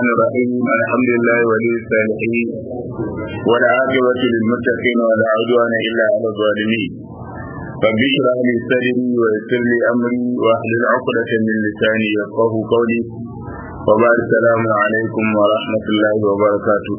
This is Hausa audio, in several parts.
الرحمن الرحيم الحمد لله ولي الصالحين والعاقبة للمتقين ولا عدوان إلا على الظالمين رب اشرح لي صدري ويسر لي أمري واحلل عقدة من لساني يفقه قولي وبعد السلام عليكم ورحمة الله وبركاته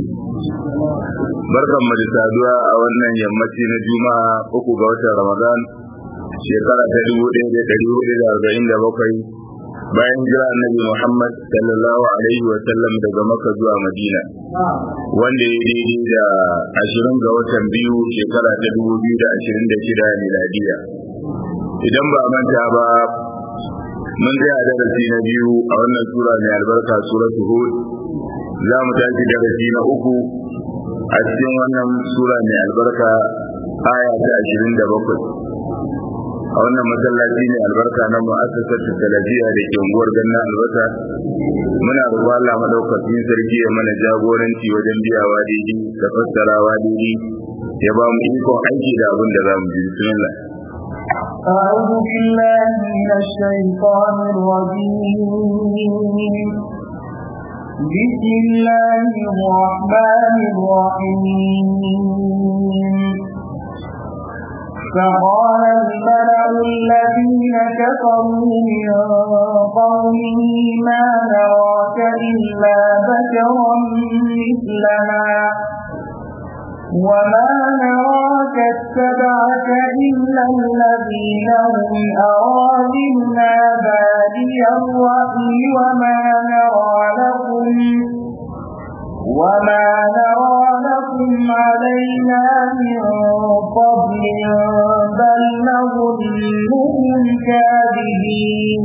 barkan mu da saduwa a wannan yammaci na juma'a uku ga watan ramadan shekara ta dubu ɗaya da ɗari hudu da arba'in da bakwai bayan jira annabi muhammad sallallahu alaihi wa sallam daga maka zuwa madina wanda ya daidai da ashirin ga watan biyu shekara ta dubu biyu da ashirin da shida miladiya idan ba manta ba mun tsaya darasi na biyu a wannan sura mai albarka suratu hud za mu tashi darasi na uku a cikin wannan sura mai albarka aya ta ashirin da bakwai a wannan masallaci ne albarka na mu'assasar talabiya da ke unguwar ganna albasa muna roƙon Allah madaukakin sarki ya mana jagoranci wajen biyawa daidai da fassarawa daidai ya ba mu ikon aiki da abin da za mu ji bismillah أعوذ بالله من الشيطان الرجيم بسم الله الرحمن الرحيم فقال الملأ الذين كفروا من قومه ما نراك إلا بشرا مثلنا وما نراك اتبعك إلا الذين هم أرادنا بادي الرأي وما نرى لكم وما نرى لكم علينا من فضل بل نظنكم كاذبين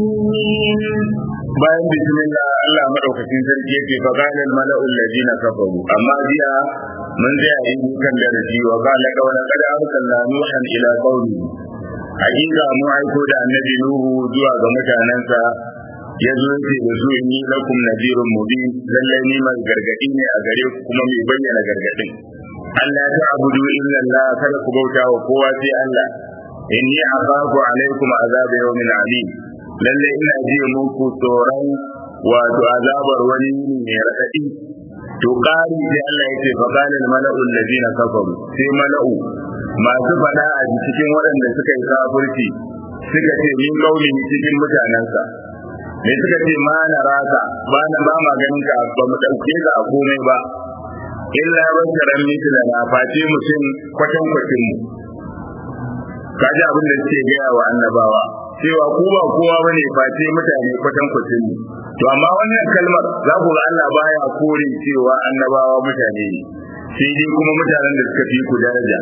bayan bismillah Allah madaukakin sarki yake fa qala al mala'u alladhina kafaru amma jiya mun tsaya yin kan darasi wa qala qawla qad arsalna nuhan ila qaumi hakika mu aiko da annabi nuhu zuwa ga mutanansa ya zo ce da su inni lakum nadirun mubin lallai ni mai gargadi ne a gare ku kuma mai bayyana gargadin Allah ta abudu illa Allah kada ku bauta wa kowa sai Allah inni akhafu alaikum azab yawmin alim lalle ina ji muku tsoron wato azabar wani mai raɗaɗi to ƙari sai Allah ya ce fa qala al mala'u alladhina kafaru sai mala'u masu fada a cikin waɗanda suka yi kafirci suka ce min kauli cikin mutanensa me suka ce ma na raka ba na ba ma ganin ka ba mu ɗauke ka a komai ba illa basharan mithla na face mutum kwatan kwatin mu kaji abin da suke gaya wa annabawa cewa ko ba kowa bane face mutane kwatan kwatin mu to amma wannan kalmar za ku ga Allah baya kore cewa annabawa mutane ne sai dai kuma mutanen da suka fi ku daraja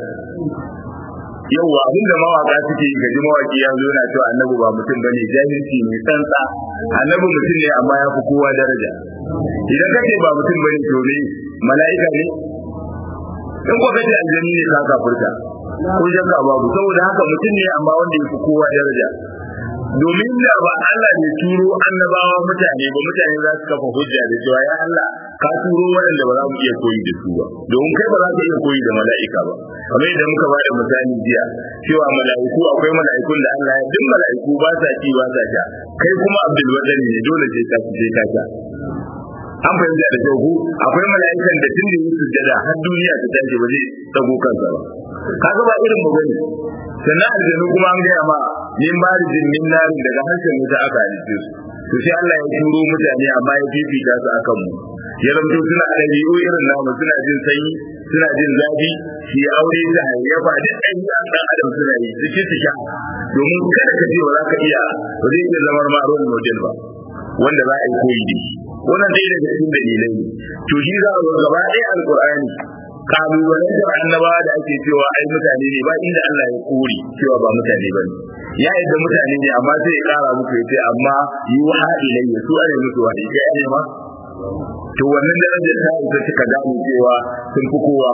yauwa abin da mawaka suke yi gaji mawaki ya zo na cewa annabi ba mutum bane jahilci ne tsantsa annabi mutum ne amma ya fi kowa daraja idan kace ba mutum bane to ne mala'ika ne in ko kace aljanni ne ka kafurta ko shakka babu saboda haka mutum ne amma wanda ya fi kowa daraja domin da ba Allah ne turo annabawa mutane ba mutane za su kafa hujja da cewa ya Allah ka turo waɗanda ba za mu iya koyi da su ba domin kai ba za ka iya koyi da mala'ika ba kamar yadda muka ba da misali jiya cewa mala'iku akwai mala'ikun da Allah ya duk mala'iku ba sa ci ba sa sha kai kuma Abdul Wadani ne dole sai ka ci sai ka sha an fahimta da kyau akwai mala'ikan da tun da yi sujjada har duniya ta tashi ba zai tsago kansa ba kaga ba irin mu bane sannan aljanu kuma an gaya ma min marijin min narin daga harshen wuta aka halitta su to sai Allah ya turo mutane amma ya fifita su akan mu ya zamto suna da ɗabi'u irin namu suna jin sanyi suna jin zafi shi aure da hayyafa da ɗan ɗan adam suna yi su ci su sha domin kada ka ce ba za ka iya ba zai iya zama ma role model ba wanda za a yi koyi da shi wannan dai daga cikin dalilai ne to shi za a zo gaba ɗaya alƙur'ani kalubalantar annabawa da ake cewa ai mutane ne ba inda Allah ya kore cewa ba mutane ba ne ya yadda mutane ne amma sai ya kara muku ya ce amma yi wa ilayya su ne musu wa ne kai ne ma to wannan darajar ta isa suka gane cewa sun fi kowa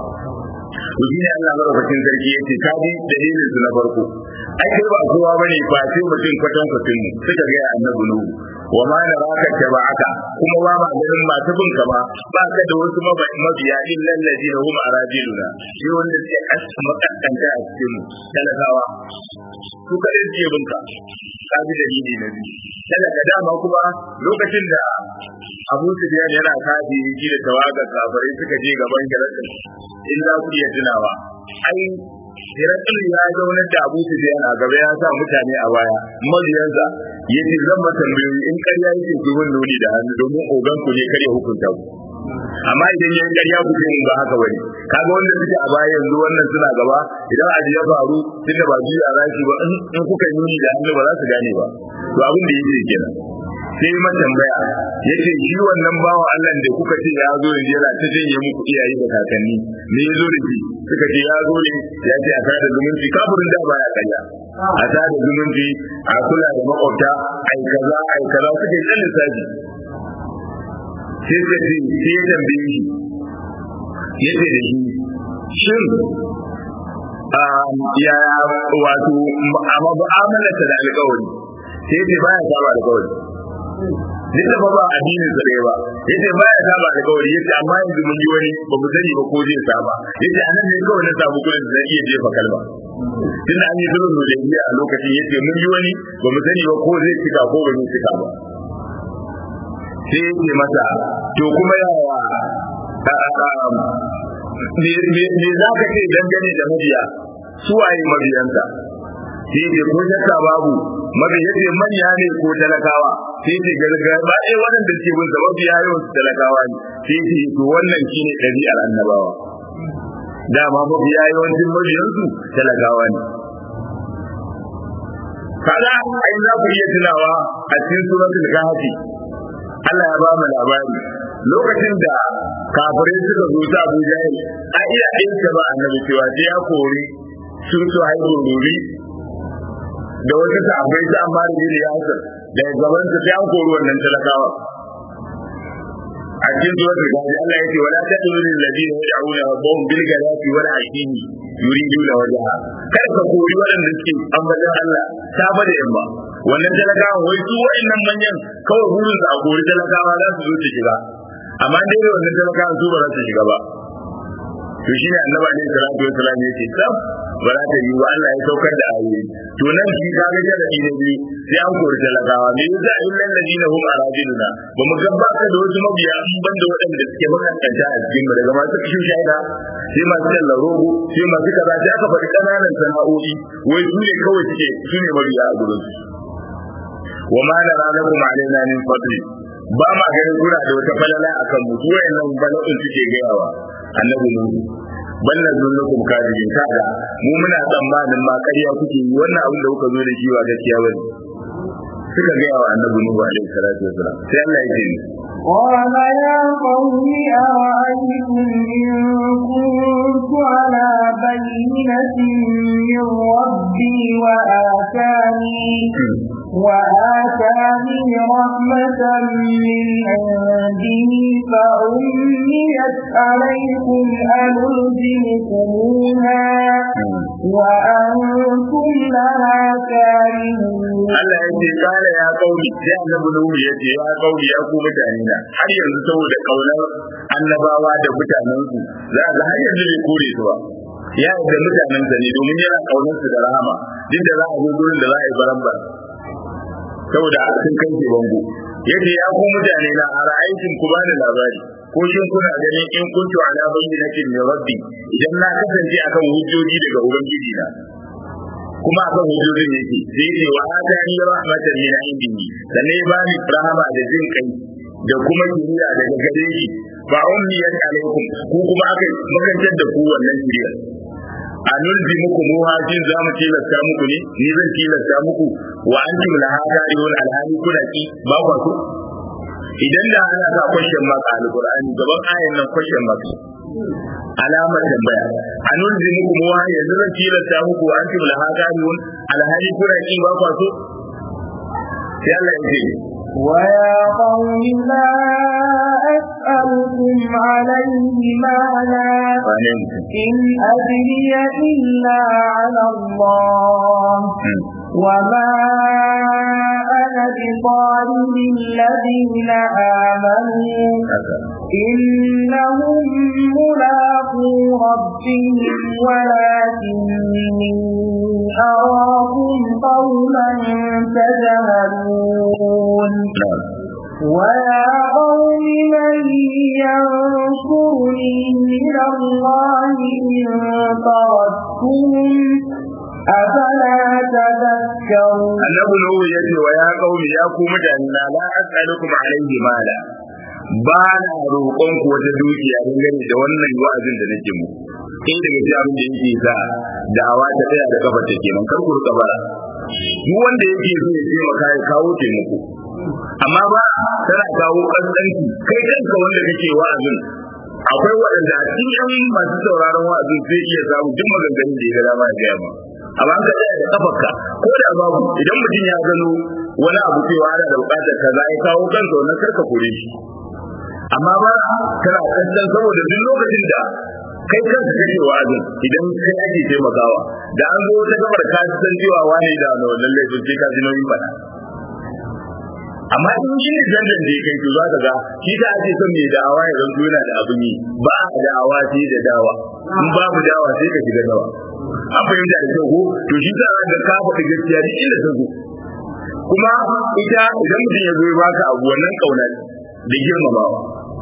to shi ne Allah madaukakin sarki ya ce ka bi dalilin su na farko ai kai ba kowa bane ba sai mutum kwatan kwatin mu suka ga annabi nuhu wa ma na raka tabaka kuma ba ma ganin masu bin ka ba ba ka da wasu mabiya illal ladina hum arajiluna shi wanda suke kasa makaskanta a cikin mu talakawa su kadai suke bin ka ka bi dalili na biyu talaka dama kuma lokacin da Abu Sufyan yana kafi shi da tawaga kafirai suka je gaban Hirakul in za ku iya tunawa ai Hirakul ya zauna da Abu Sufyan a gaba ya sa mutane a baya mabiyansa yace zan ba tambayoyi in ƙarya yake ku mun nuni da hannu domin ogan ku ne kare hukunta ku amma idan yayin ƙarya ku sai mun ba haka bane kaga wanda suke a baya yanzu wannan suna gaba idan aji ya faru tunda ba juya za su ba in kuka yi nuni da hannu ba za su gane ba to abin da yake kenan sai ma tambaya yace shi wannan bawa Allah da kuka ce ya zo yanzu yana ta janye muku iyaye da kakanni me ya zo da shi suka ce ya zo ne ya ce a tada zumunci kafirin da baya kanya a tada zumunci a kula da makwabta ai kaza ai kaza suke yin lissafi sai ka ce sai ya tambaye shi yace da shi shin ya wato amma mu'amalarsa da alƙawari sai ce baya saba alƙawari duk da ba addinin sa ɗaya ba yace baya saba alƙawari yace amma yanzu mun yi wani ba mu sani ba ko zai saba yace anan ne kawai na samu kuɗin da zan iya jefa kalma tunda an yi sulhu da iya a lokacin yace mun yi wani ba mu sani ba ko zai cika ko ba zai cika ba sai yace masa to kuma yawa me za ka ce dangane da mabiya su waye mabiyansa sai ce ko shakka babu mabi yace manya ne ko talakawa sai ce gargaba ɗaya waɗanda ke bin sa mabiya yawan su talakawa ne sai ce to wannan shine ɗabi'ar annabawa dama mabiya yawancin mabiyansu talakawa ne kaga ai za ku iya tunawa a cikin suratul kahfi Allah ya ba mu labari lokacin da kafirai suka zo ta Abu Jahil a iya ɗinka ba annabi cewa sai ya kori sun su haihu ruri da wasu sahabbai ta amma da jini ya hasar da gaban su sai an kori wannan talakawa a cikin zuwa da gaji Allah ya ce wala ta turu lil ladina yad'una rabbahum bil ghadati wal ashini yuriduna wajha kada ka kori waɗanda suke ambatan Allah ta bada yamma wannan talakawa wai su wa'annan manyan kawai burin su a kori talakawa za su zo su shiga amma dai da wannan talakawa su ba za su shiga ba to shi ne annabi alaihi salatu wa salam yake tsaf ba za ta yi wa Allah ya saukar da ayoyi to nan shi ka ga sharadi na biyu sai an kori talakawa me yasa illal ladina hum arajiluna ba mu ga baka da wasu mabiya an banda waɗanda suke makantanta a cikin mu daga masu kishin shaida sai masu talla rogo sai masu kaza sai aka faɗi ƙananan sana'o'i wai su ne kawai suke su ne mabiya a gurin su wa ma na ranakum alaina min fadli ba ma ganin kuna da wata falala akan mu su wayannan bala'in suke gayawa annabi nuhu bal nazunnukum kadibin kaga mu muna tsammanin ma ƙarya kuke yi wannan abin da kuka zo da shi ba gaskiya bane suka ga wa annabi nuhu alaihi salatu wasalam sai Allah ya ce قال يا قوم أرأيتم إن كنت على بينة من ربي وآتاني وآتاني رحمة من عنده فأميت عليكم أنلزمكموها وأنتم لها كارهون Allah ya ce kala ya kauli sai annabi Nuhu ya ce ya kauli ya ku mutane na har yanzu saboda kaunar annabawa da mutanen su za ga har yanzu bai kore su ba ya yarda mutanen sa ne domin yana kaunar su da rahama duk da za a zo gurin da za a yi barambar saboda sun kai ke bango yace ya ku mutane na a ra'aytin ku bani labari ko shin kuna ganin in kuntu ala bayyinatin min rabbi idan na kasance akan hujjoji daga ubangiji na kuma akan hujjojin yake sai ce wa atani rahmatan min indihi sanne ba ni rahama da jin kai da kuma kiriya daga gare shi ba ummiyat alaikum ku kuma aka makantar da ku wannan kiriyar a nulzi muku muhajin za mu tilasta muku ne ni zan tilasta muku wa an tum la hadariyun alhali kuna ki ba ku so idan da ana sa question mark a alqur'ani gaban ayan nan question mark alamar tambaya a nulzi muku muha yanzu zan tilasta muku wa an tum la hadariyun alhali kuna ki ba ku so sai Allah ya ce ويا قوم لا أسألكم عليه مالا إن أدري إلا على الله وما بطارد الذين آمنوا إنهم ملاقو ربهم ولكني أراكم قوما تجهلون ويا قوم من ينصرني من الله إن طردتهم أفلا تذكرون annabi nuhu yace wa ya qaumi ya ku mutane na la as'alukum alayhi mala ba na roƙon ku wata dukiya dangane da wannan wa'azin da nake mu in daga cikin abin da yake sa da'awa ta tsaya da kafa ta kenan kar ku rika bara duk wanda yake so ya taimaka ya kawo taimako amma ba tana kawo kasance kai kanka wanda kake wa'azin akwai waɗanda a cikin yan masu sauraron wa'azin sai iya samu duk maganganun da ya ga dama ya gaya ma amma an ka tsaya da kafarka ko da babu idan mutum ya gano wani abu cewa ana da buƙatar kaza ya kawo kansa wannan karka kore shi amma ba kana kallon saboda duk lokacin da kai kanka kake wa'azin idan kai ake taimakawa da an zo wata gabar ka san cewa wani da wannan laifin sai ka ji nauyin faɗa amma in shi ne dandan da ya kai to za ka ga shi ta ake son mai da'awa ya zanto yana da abin yi ba a da'awa sai da dawa in babu dawa sai ka shiga dawa an fahimta da kyau ko to shi ta ga ka faɗi gaskiya duk inda ta zo kuma ita idan mutum ya zo ya baka abu wannan kauna da girmamawa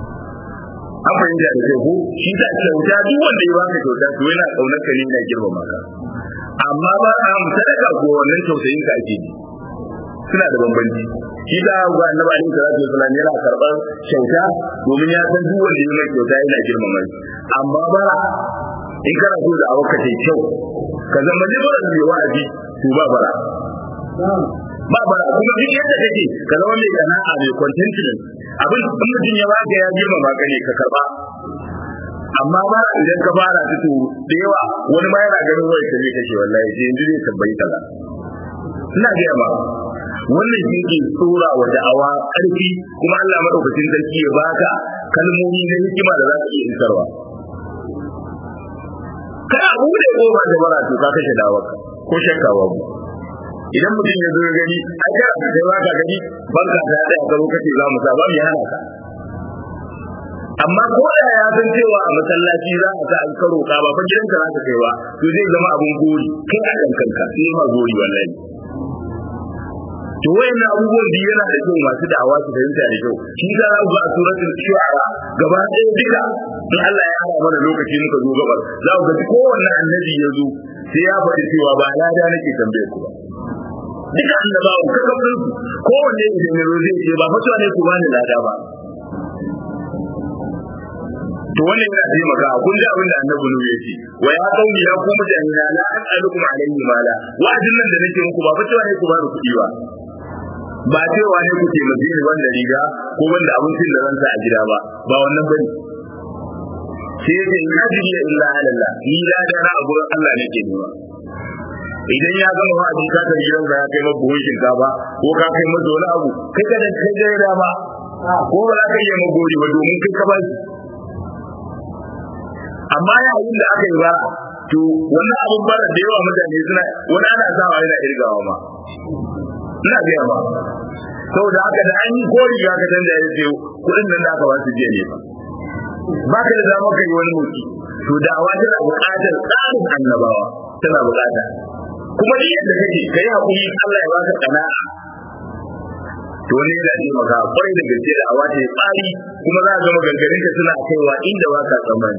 an fahimta da kyau ko shi ta kyauta duk wanda ya baka kyauta to yana kaunar ka ne yana girmama ka amma ba a sadaka ko wannan tausayin ka ake ji suna da bambanci shi da ga annabi alaihi salatu wasallam yana karban kyauta domin ya san duk wanda ya mai kyauta yana girmama shi amma ba in kana so da awaka ta kyau ka zama liberal mai wa'azi to ba bara ba bara kuma duk yadda kake ka zama mai sana'a mai contentment abin in mutum ya baka ya girmama ka ne ka karba amma ba idan ka fara fito da yawa wani ma yana ganin wai ka zai kashe wallahi sai yanzu zai tabbai kaza ina ga ba wannan shi ke tsora wa da'awa ƙarfi kuma Allah madaukakin sarki ya baka kalmomi na hikima da za ka iya isarwa kana bude goma da bara to ka kashe dawarka ko shakka babu idan mutum ya zo ya gani ai kana kai ba ka gani banka ta da ka zo kace za mu sa ba mu hana ka amma ko da ya san cewa a masallaci za a sa an karo ka ba fa gidanka za ka kai ba to zai zama abun gori kai a kan kanka sai ma gori wallahi to wayannan abubuwan da yana da kyau masu da'awa su fahimta da kyau shi da za ku ga a suratul shu'ara gaba ɗaya duka in Allah ya hada mana lokaci muka zo gabar za ku ga kowanne annabi ya zo sai ya faɗi cewa ba lada nake tambaye ku ba duka annabawa ka kafin su kowanne idan ya zo zai ce ba fatuwa ne ku bani lada ba to wannan yana taimaka kun ji abin da annabi nu yace wa ya qaumi ya ku mutane na la as'alukum alayhi mala wa'adin nan da nake muku ba fatuwa ne ku bani kuɗi ba ba cewa ne ku taimake ni wanda riga ko wanda abincin da zan sa a gida ba ba wannan bane sai yake in ajriya illa ala Allah ni da da na abu Allah ne ke nema idan ya gama wa'azi ka ta gidan ka ya kai maka buhun shinkafa ko ka kai masa wani abu kai ka da kai da dama ko ba za ka iya magori ba domin kai ka ba shi amma yayin da aka yi ba to wannan abun bara da yawa mutane suna wani ana sawa yana irgawa ma ina gaya ba saboda haka da an yi kori ya ka canza ya ce kuɗin nan da aka ba su jiya ne ba ba ka da zama kai wani mutu to da'awa tana buƙatar tsarin annabawa tana buƙata kuma ni yadda kake kai hakuri Allah ya baka sana'a to wani yana taimaka kwarai da gaske da awa ta tsari kuma za a ga maganganun ka suna kaiwa inda ba ka tsammani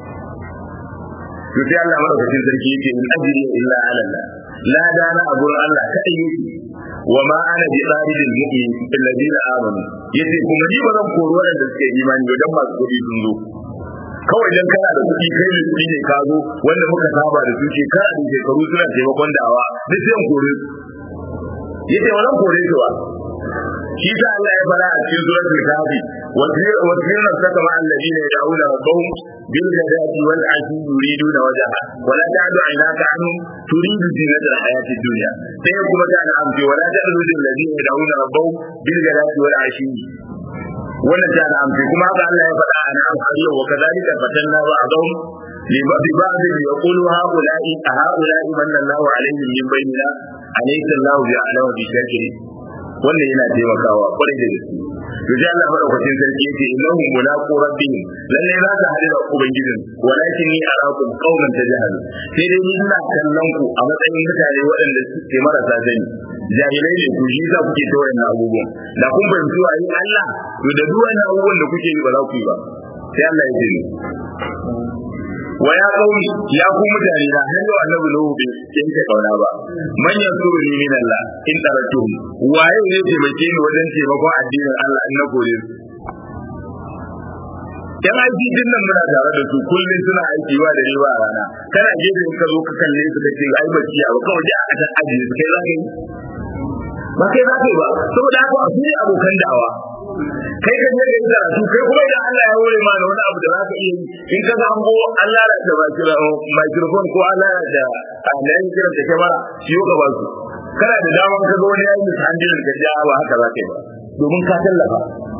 to sai Allah madaukakin sarki yake in ajri illa ala Allah la dana a gurin Allah kadai yake wa ma ana bi tsaridil mu'min alladina amanu yace kuma ni ba zan koro wadanda suke imani ba dan masu kuɗi sun zo kawai dan kana da kuɗi kai ne kuɗi ne ka zo wanda muka saba da su shekara da shekaru suna taimakon da'awa duk sai kore su yace wannan kore su ba shi sa Allah ya fara a cikin suratul kahfi wa tirna saka ma alladina yad'una rabbahum bil ghadati wal ashi yuriduna wajha wa la ta'du aynaka anhum turidu zinata al hayati dunya sai kuma ta an ce wa la ta'du lil ladina yad'una rabbahum bil ghadati wal ashi wannan ta da amfi kuma haka Allah ya faɗa a nan har yau wa kadhalika fatanna ba'dahum li ba'd yaqulu ha'ula'i ha'ula'i manna Allahu alaihim min bainina alaysa Allahu bi'alama bi shakirin wannan yana taimakawa kwarai da gaske to sai Allah madaukakin sarki yake innahum mulaqu rabbihim lalle za ta hadu da ubangijin walakin ni arakum qauman tajhalu sai dai ni ina kallon ku a matsayin mutane waɗanda suke marasa sani jahilai ne ku shi za kuke ta wayannan abubuwan da kun fahimci wa yi Allah to da duk wannan abubuwan da kuke yi ba za ku yi ba sai Allah ya ce wa ya kauni ya ku mutane na har yau annabi nuhu bai yanke kauna ba man yansuru ni min Allah in taratuhum waye ne taimake ni wajen taimakon addinin Allah in na kore su yan aiki din nan muna tare da su kullum suna aiki ba da riba a rana kana gefe in ka zo ka kalle su ka ce ai bacci a kawai da aka san ajiye su kai za ka yi ba kai za ka yi ba saboda haka a su abokan da'awa kai ka je ka yi karatu kai kuma idan Allah ya hore ma da wani abu da za ka iya yi in ka ga hango Allah da microphone ko Allah da Allah ya kira da kamera shi ka ba su kana da daman ka ga wani yayi mishandilin ka ja ba haka za ka yi ba domin ka tallafa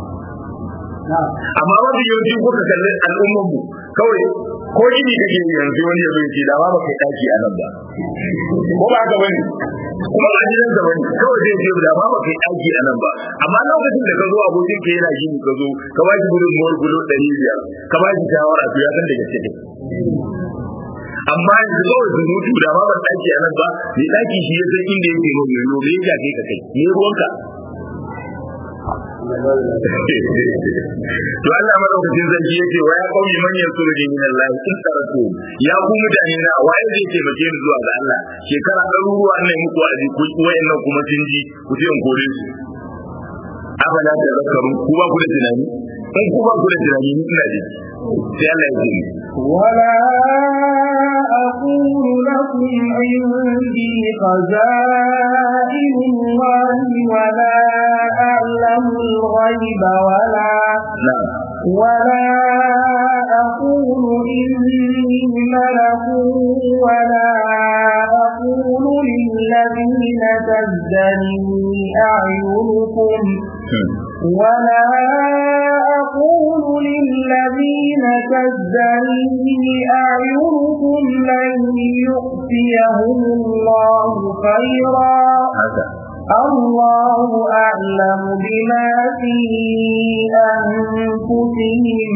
amma mafi yawanci kuka kalli al'ummar mu kawai ko gini kake yi yanzu wani ya zo da ba kai daki a nan ba ko ba haka bane kuma ba gidan da bane kawai zai ce da ba kai daki a nan ba amma lokacin da ka zo abokin ka yana gini ka zo ka ba shi gudun mawar gulo ɗari biyar ka ba shi shawara to ya san da gaske ne amma yanzu kawai zunutu da ba ban daki a nan ba ni daki shi ya san inda yake ruwan yoyo me ya kai ka kai ne ruwanka to Allah madaukakin sarki yace wa ya qaumi man yansuru min Allah in taratu ya ku mutane na waye zai taimake ni zuwa ga Allah shekara ɗaruruwa ne muku a ji ku wayannan kuma sun ji ku ce in kore su abala da zakaru ku ba ku da tunani in ku ba ku da tunani ni ina ji sai Allah ya ce ولا أقول لكم عندي خزائن الله ولا أعلم الغيب ولا na'am ولا أقول إني ملك ولا أقول للذين تزدري أعينكم ولا أقول للذين تزدري أعينكم لن يؤتيهم الله خيرا haka الله أعلم بما في أنفسهم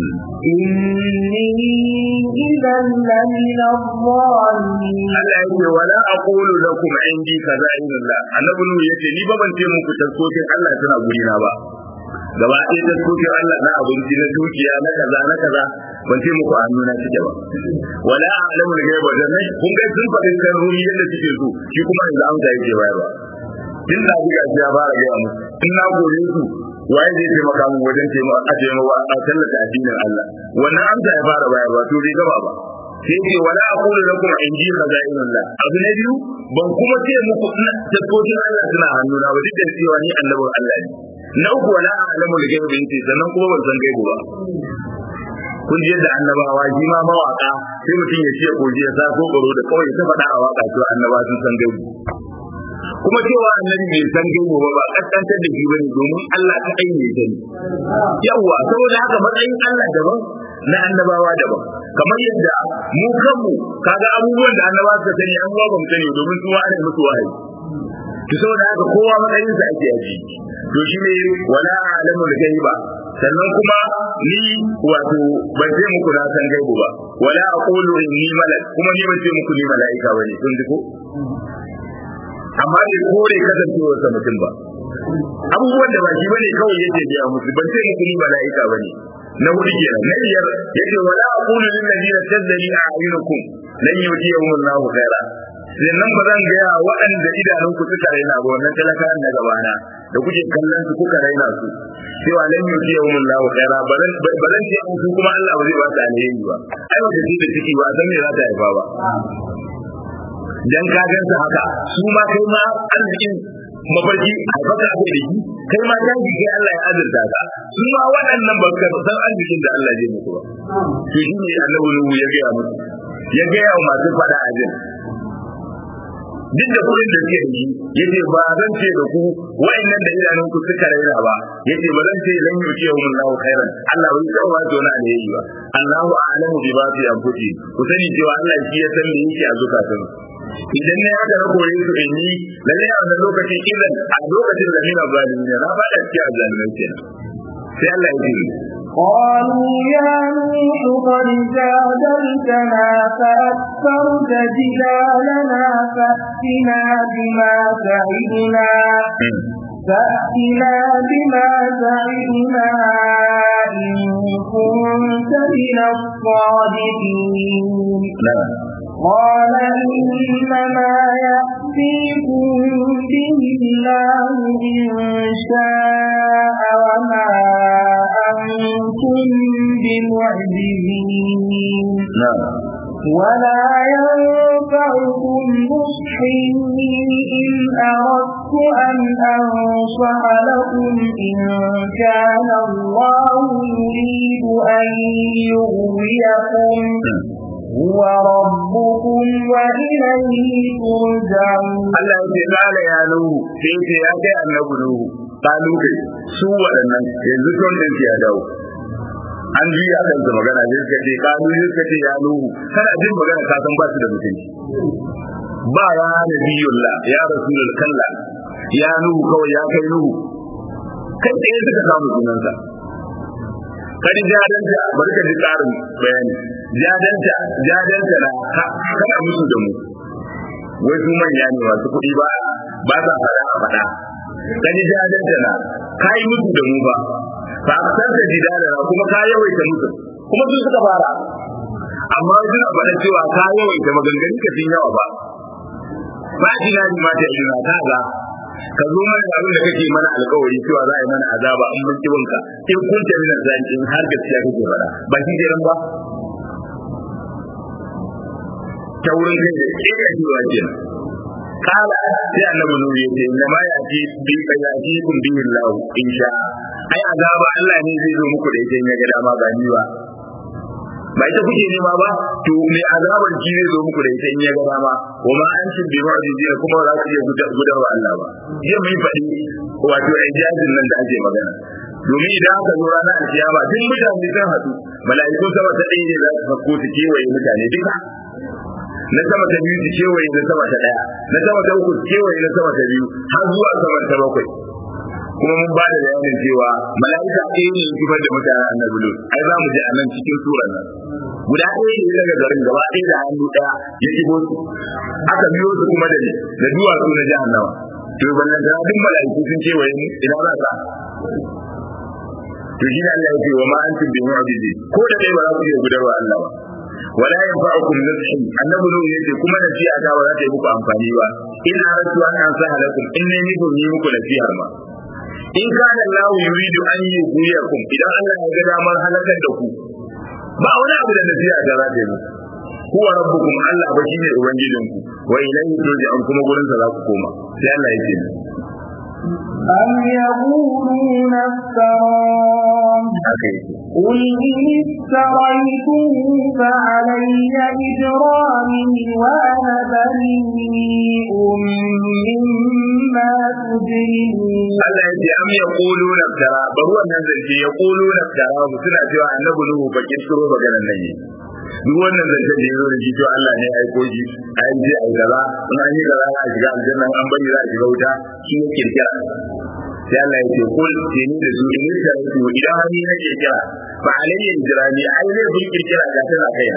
إني إذا لمن الظالمين Allah ya ce wala aqulu lakum indi kaza'inullah annabi nu yace ni ba ban ce muku taskokin Allah suna guri na ba gaba ɗaya taskokin Allah na abinci na dukiya na kaza na kaza ban ce muku hannu na cike ba wala a'lamul ghaiba dan nan kun ga sun faɗi kan ruhi yadda suke so shi kuma yanzu amsa yake bayarwa tun da buga shi ya fara gaya mu in na gore su waye zai taimaka mu wajen taimaka a taimaka a tallata addinin Allah wannan amsa ya fara bayarwa to bai gaba ba sai ce wala aqulu lakum indi khaza'inullah abu na biyu ban kuma ce muku tabbocin Allah suna hannuna ba duk da cewa ni annabin Allah ne na uku wala a'lamu al-ghaibi yace sannan kuma ban san gaibu ba kun ji yadda annabawa shi ma mawaka sai mutum ya ce koji ya sa ko tsoro da kawai ta faɗa a waka cewa annaba sun san gaibu kuma cewa annabi bai san gaibu ba ba kaskantar da shi bane domin Allah ta aine ta ne yawa saboda haka matsayin Allah daban na annabawa daban kamar yadda mu kanmu kaga abubuwan da annabawa suka sani an ba mu sani domin su wa'ada musu wahayi to saboda haka kowa matsayin sa ake aji to shine wala alamul ghaiba sannan kuma ni wato ban ce muku na san gaibu ba wala aqulu inni malak kuma ni ban ce muku ni malaika bane kun ji ko amma bai kore kasancewar sa mutum ba abubuwan da ba shi bane kawai yake biya musu ban ce muku ni malaika bane na hudu kenan na biyar yake wala aqulu lil ladina tazdari a'yunukum lan yutiyahum Allahu khaira sannan ba zan gaya waɗanda idanunku suka raina ba wannan talakawan na gabana da kuke kallon su kuka raina su cewa lan yutiyahum Allahu khaira ba zan ba zan ce su kuma Allah ba zai ba su alheri ba ai wata ce da ciki ba san me za ta haifa ba dan ka gansa haka su ma kai ma arzikin mafarki a baka ake da shi kai ma dan kai Allah ya azurta ka su ma waɗannan ba ka san arzikin da Allah zai muku ba to shi ne annabi Nuhu ya gaya musu ya gaya wa masu faɗa a jin duk da kuɗin da suke da shi yace ba zan ce da ku wa'annan da idanun ku suka raina ba yace ba zan ce lan yuke wa Allahu khairan Allah bai san wa to na alheri ba Allahu a'lamu bi ba fi anfusi ku sani cewa Allah shi ya san me yake a zukatan idan ne haka na kore su in yi lalle a wannan lokacin idan a lokacin da mina zalimi ne na faɗa cikin azalimai kenan sai Allah ya ce قالوا يا نوح قد جادلتنا فأكثرت جدالنا فأتنا بما تعدنا فأتنا بما تعدنا إن كنت من الصادقين قال إنما يأتيكم به الله إن شاء وما أنتم بمعجزين ولا ينفعكم نصحي إن أردت أن أنصح لكم إن كان الله يريد أن يغويكم هو ربكم وإليه ترجعون Allah ya ce kala ya nuhu sai ce ya kai annabi nuhu kalu kai su waɗannan yanzu ton din ya dawo an ji a kan magana sai suka ce kalu sai suka ce ya nuhu kana jin magana ka san ba su da mutunci ba ya nabiyullah ya rasulul kalla ya nuhu kawai ya kai nuhu kai tsaye suka samu sunansa kadi jadanta bari ka ji tsarin bayani jadanta jadanta na kana musu da mu wai su manya ne masu kuɗi ba ba sa fada a fada kadi jadanta na kai musu da mu ba fa aksar da jidala na kuma ka yawaita musu kuma su suka fara amma suna faɗa cewa ka yawaita maganganun ka sun yawa ba ba jina ni ma ta ina ta ga ka zo mana da abin da kake mana alkawari cewa za a yi mana azaba in mun kiwonka in kun ta mina zan in har gaskiya kake faɗa ba shi kenan ba ta wurin kai da ke da cewa kenan kala sai annabi nuri ya ce inna ma ya ji bi ka ya ji kun bi Allah in sha ai azaba Allah ne zai zo muku da ita in ya ga dama ba ni ba ba ita kuke nema ba to me azabar ki zai zo muku da ita in ya ga dama wa ma an cin bi mu'jizi kuma za ku iya gudarwa Allah ba jiya mun faɗi wato ijazin nan da ake magana domin idan aka zo ranar alkiyama duk mutane sun haɗu mala'ikun sama ta ɗaya ne za su fakko su kewaye mutane duka na sama ta biyu su kewaye na sama ta ɗaya na sama ta uku su kewaye na sama ta biyu har zuwa sama ta bakwai kuma mun ba da bayanin cewa mala'ika ɗaya ne zubar da mutanen annabi lut ai za mu je a nan cikin surar nan guda ɗaya ne daga garin gaba ɗaya da hannu ɗaya ya shigo su aka biyo su kuma da da duwatsu na jahannama to ballan da duk mala'iku sun kewaye mu ina za ka to shi ne Allah ya ce wa ma antum bi mu'jizi ko da dai ba za ku iya gudarwa Allah ba wala yanfa'ukum nushi annabi nuhu yace kuma nasiha ta ba za ta yi muku amfani ba in aratu an ansaha lakum in ne nufin yi muku nasihar ma in kana Allah yuridu an yughwiyakum idan Allah ya ga damar halakar da ku ba wani abu da nasiha ta za ta yi muku huwa rabbukum Allah ba shine ubangijinku wa ilayhi turja'un kuma gurin sa za ku koma sai Allah ya ce أم يقولون افتراه قل إن افتريته فعلي إجرامي وأنا بريء مما تجرمون Allah ya ce am ya kulu na tara bari wannan zance ya kulu na tara mu suna cewa annabi nuhu ba kirkiro maganar nan ne duk wannan zance da yazo da shi to Allah ne ya aiko shi ai je ai kaza in an yi kaza a shiga aljanna an bari za a shiga wuta shi ya kirkira sai Allah ya ce kul ce ni da su in da su idan hani na kirkira fa alayya jirani ai zai bin kirkira ga tana kaina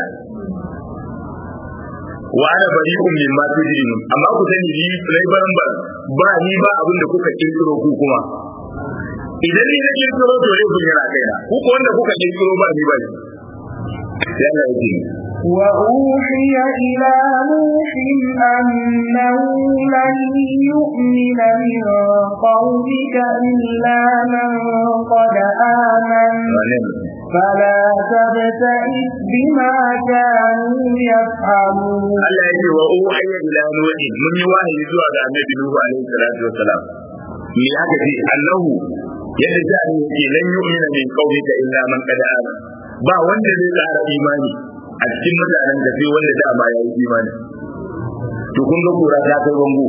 wa ana bari'un mimma tujrimun amma ku sani ni sai baran ba ba ni ba abin da kuka kirkiro ku kuma idan ni na kirkiro to ne kun yana kaina ku ko wanda kuka kirkiro ba ni ba ni sai Allah ya ce وأوحي إلى نوح أنه لن يؤمن من قومك إلا من قد آمن فلا تبتئس بما كانوا يفعلون Allah ya ce wa uhiya ila nuhi mun yi wahayi zuwa ga annabi nuhu alaihi salatu wassalam me aka ce annahu yadda jani yake lan yu'mina min qawmika illa man qad amana ba wanda zai tsara imani a cikin mutanen da sai wanda dama ya yi imani to kun ga kura ta kai bango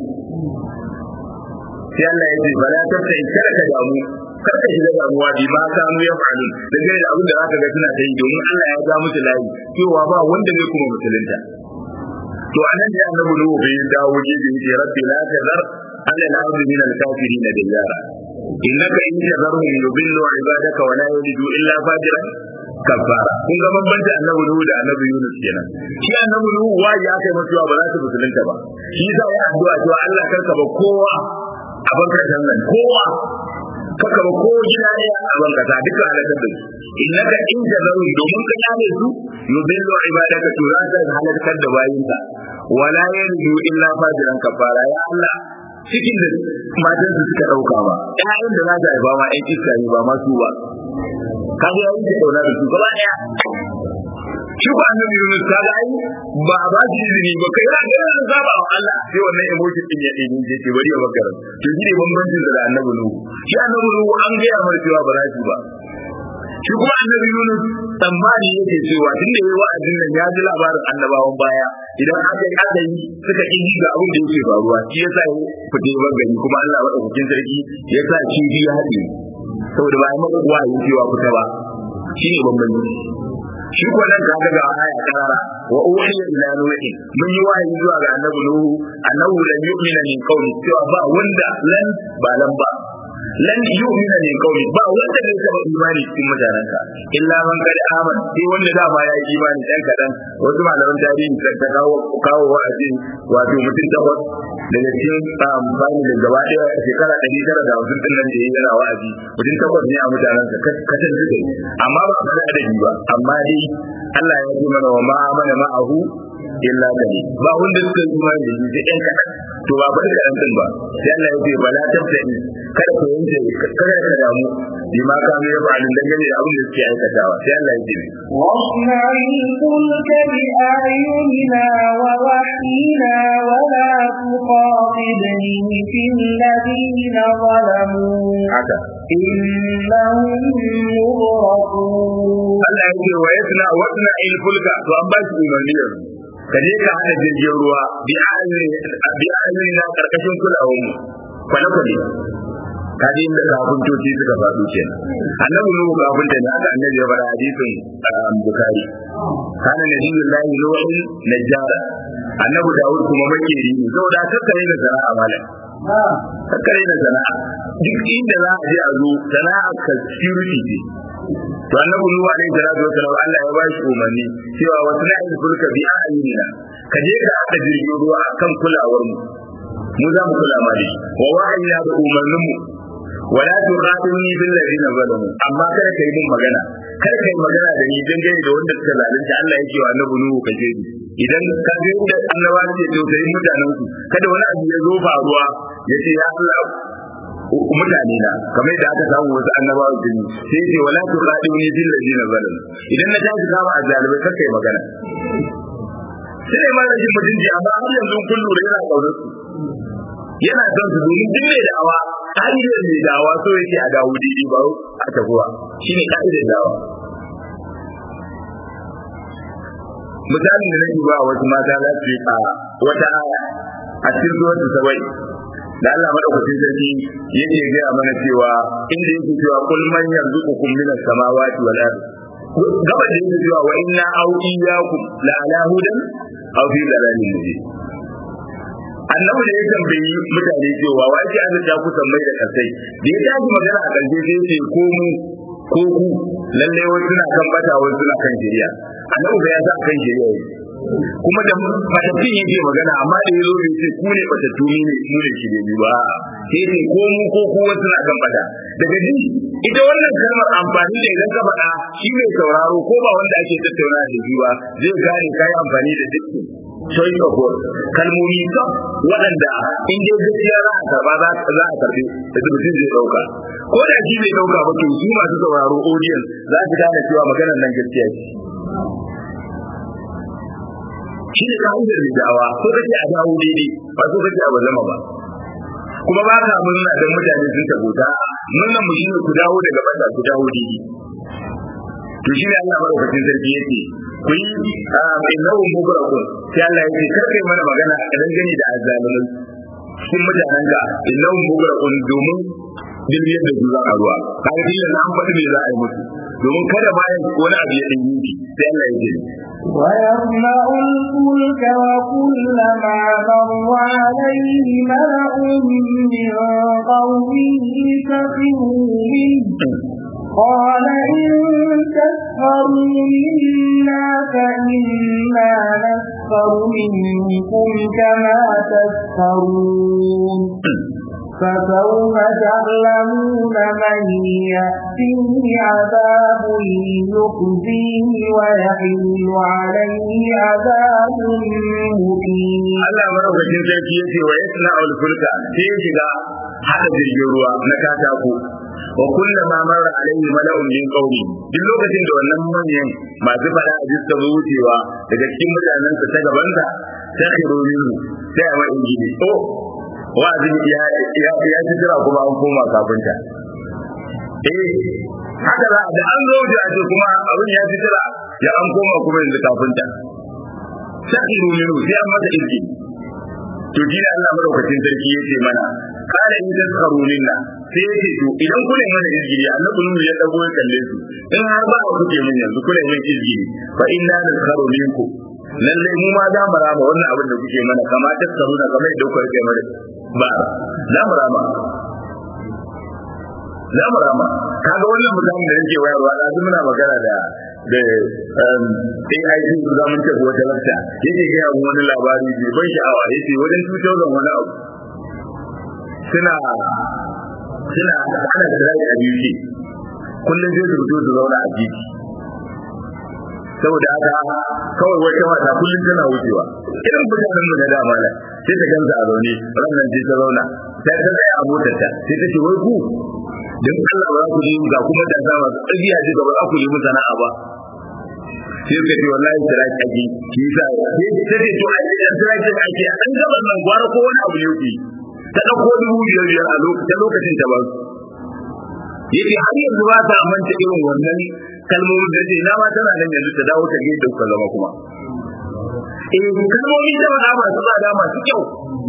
sai Allah ya ce ba la tafta in kada ka damu kar ka shiga damuwa bi ma kanu ya faru da gare da abin da zaka ga suna ta yi domin Allah ya ga musu layi cewa ba wanda zai kuma musulunta to anan da annabi nuhu bai dawo gefe yace rabbi la tazar ala al-ardi min al-kafirin diyara innaka in tazarhum yudillu ibadaka wa la yalidu illa fajiran kafara kun ga bambanci annabi nuhu da annabi yunus kenan shi annabi nuhu wayi ya kai mutuwa ba za su musulunta ba shi yasa ya addu'a cewa Allah karka ba kowa a bankar nan kowa kaka ba ko gida ne a bankata duka halakar da su innaka in tazaru domin ka kyale su yudillu ibadaka to za ka halakar da bayinka wala yalidu illa fajiran kafara ya Allah cikin da matan su suka dauka ba ƴaƴan da za ta haifa ma ƴan iska ne ba masu ba kaga yayin da dauna da su gaba daya shi ba annabi Yunus ta ga ai ba a ba shi izini ba kai ya ga ran zaba wa Allah sai wannan emoji din ya dini je ke bari ya bakara to shi ne bambancin da annabi Nuhu shi annabi Nuhu an ga ya mar cewa ba za shi ba shi kuma annabi Yunus tsammani yake cewa tun da yayi wa'azin nan ya ji labarin annabawan baya idan aka yi aka yi suka yi ga abin da yake faruwa shi yasa ya fite ban gani kuma Allah madaukakin sarki ya sa shi ya haɗe saboda ba ya maka wahayi cewa fita ba shi ne bambanci shi ko nan ka ga aya karara wa uhiya ila nuhi mun yi wahayi zuwa ga annabi nuhu annahu lan yu'mina min qawli cewa ba wanda lan ba lan ba lan yu'mina min qawli ba wanda zai taba imani cikin mutanenka illa man kad amana sai wanda da ba ya yi imani dan kadan wasu malaman tarihi ta kawo kawo wa'azi wato mutum takwas daga cikin amfani da gaba daya shekara ɗari tara da hamsin ɗin nan da ya yi yana wa'azi mutum takwas ne a mutanensa kacan suka yi amma ba a faɗi adadi ba amma dai Allah ya ce mana wa ma'amana ma'ahu illa kali ba wanda suka yi imani da shi sai ɗan kaɗan to ba faɗi kaɗan ɗin ba sai Allah ya ce ba la tattali kada ku yanke kada ka damu bi ma ka mai fa'alin dangane da abin da suke aikatawa sai Allah ya ce واصنع الفلك بأعيننا ووحينا ولا تخاطبني في الذين ظلموا haka إنهم مغرقون Allah ya ce wa yasna wasna il fulka to an ba shi umarni yanzu ka je ka hada jirgin ruwa bi ayyuri na karkashin kulawar mu kwane kwane ka ji inda kafintoci suka faɗo kenan annabi nuhu kafinta ne haka annabi ya fara hadisin bukari kana nabiyullahi nuhu najjara annabi dawud kuma makeri ne saboda kakkare da sana'a malam kakkare da sana'a duk inda za a je a zo sana'a ka security ce to annabi nuhu alaihi salatu wasallam Allah ya bashi umarni cewa wasu na'il fulka bi ayyina ka je ka haɗa jirgin ruwa akan kulawar mu mu za mu kula ma da shi wa wa'ayina da umarnin mu wala tuqatilni bil ladina zalamu amma kada kai mun magana kada kai magana da ni dangane da wanda suka zalunta Allah yake wa annabi nuhu ka je idan ka ga inda annaba ce to sai mutanen su kada wani abu ya zo faruwa ya ce ya Allah mutane na kamar da aka samu wasu annabawa jini sai ce wala tuqatilni bil ladina zalamu idan na tashi kama a jalibai kar kai magana sai ma rashin mutunci amma har yanzu kun lura yana kaunar su yana son su domin duk mai da'awa ka'idar mai da'awa so yake a dawo daidai ba a tafiwa shi ne ka'idar da'awa misalin da nake ba wasu mata za su yi a wata aya a cikin zuwan sabai da Allah madaukakin sarki yake gaya mana cewa inda yake cewa kul man yarzuqukum min as-samawati wal ardi gaba da yake cewa wa inna aw iyyakum la ala hudan aw fi dalalin mubin annabi da ya tambayi mutane cewa wa yake an ta ku tambayi da kasai da ya tashi magana a karshe sai ce ko mu ko ku lalle wasu suna kan bata wasu suna kan shari'a annabi bai sa kan shari'a yake kuma da matattun yake magana amma da ya zo bai ce ku ne batattu ni ne mu ne shirye ba sai ce ko mu ko ku wasu suna kan bata daga ji ita wannan kalmar amfani da idan ka faɗa shi mai sauraro ko ba wanda ake tattauna da shi ba zai gane kai amfani da dukkan choice of word kalmomi ka waɗanda in dai gaskiya za a karba za a karbe da mutum zai ɗauka ko da shi zai ɗauka ba to su masu sauraro audience za su gane cewa maganar nan gaskiya ce shi ne ka'idar da da'awa ko kace a dawo daidai ba so kace a bazama ba kuma ba ka murna dan mutane sun tabota murnan mu shine ku dawo daga bata ku dawo daidai to shi ne Allah madaukakin sarki yake ku yi innahu mubrakun sai Allah yake kar kai mana magana a dangane da azzalimin cikin mutanen ka innahu mubrakun domin dilbiyar da su za a ruwa kaga dillan an faɗi me za a yi musu domin kada bayan wani abu ya ɗan yi sai Allah ya ce ويصنع الفلك وكلما مر عليه ملأ من قومه سخروا منه قال إن تسخروا منا فإنا نسخر منكم كما تسخرون فسوف تعلمون من يأتيه عذاب يخزيه ويحل عليه عذاب مقيم Allah maraukakin sarki ya ce wa yasna al-fulka sai ya shiga hada jirgin ruwa na katako wa kullama marra alaihi mala'un min qaumi duk lokacin da wannan manyan masu fada a jiska zo wucewa daga cikin mutanen sa ta gaban sa sai ka romi mu sai a wani gidi to wa'azin ya ya ya ji jira kuma an koma kafinta eh haka za da an zo da ce kuma abin ya ji jira ya an koma kuma yanzu kafinta sai romi mu sai an mata izini to shi ne Allah madaukakin sarki yace mana kana in taskaru minna sai yace to idan kuna yin mana izgiri annabi nu ya dago ya kalle su in har ba ku kuke min yanzu kuna yin izgiri fa inna naskaru minkum lalle mu ma za mu rama wannan abin da kuke mana kama taskaru na kamar da kuka rike mana ba za mu rama za mu rama kaga wannan mutanen da yake wayarwa da muna magana da da AIT za mun tafi wata lafta yake ga yawan wani labari mai ban sha'awa yace wajen 2000 wani abu suna suna ana da rai a UK kullum zai su su zauna a titi saboda haka kawai wata mata kullum tana wucewa irin mutanen mu na da mala sai ta ganta a zaune ranar sai ta zauna sai ta tsaya a motarta sai ta ce wai ku don Allah ba za ku yi ga kuma da za masu ƙarfi a jika ba za ku yi mu sana'a ba sai ka ce wallahi tiraki ake shi yasa sai ta ce to ai da tiraki ake a dan gaban nan gwara ko wani abu ne ku ta dauko dubu biyar biyar a lokacin ta ba yake har yanzu ba ta manta irin wannan kalmomin da ce na ma tana nan yanzu ta dawo ta gaida ku zama kuma eh kalmomin da ba masu tsada masu kyau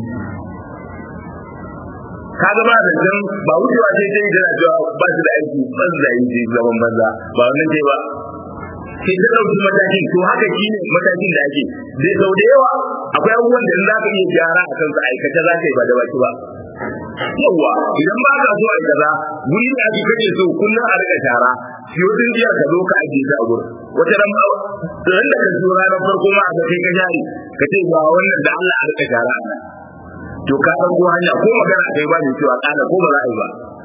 kaga ba da dan ba wucewa sai sai da cewa ba su da aiki ban da aiki zaman banza ba wannan ce ba sai ta dauki matakin to haka shine matakin da ake dai sau da yawa akwai abubuwan da za ka iya gyara a kansu aikata za ka yi ba da baki ba yawa idan ba ka so a kaza guri da ake kake so kullum a rika shara shi wajen jiya ka zo ka ajiye ta a gurin wata ran ba ran da ka zo ranar farko ma a kai ka jari ka ce ba wannan da Allah a rika shara a nan to ka san ko hanya ko magana kai ba ne cewa kana ko ba za a yi ba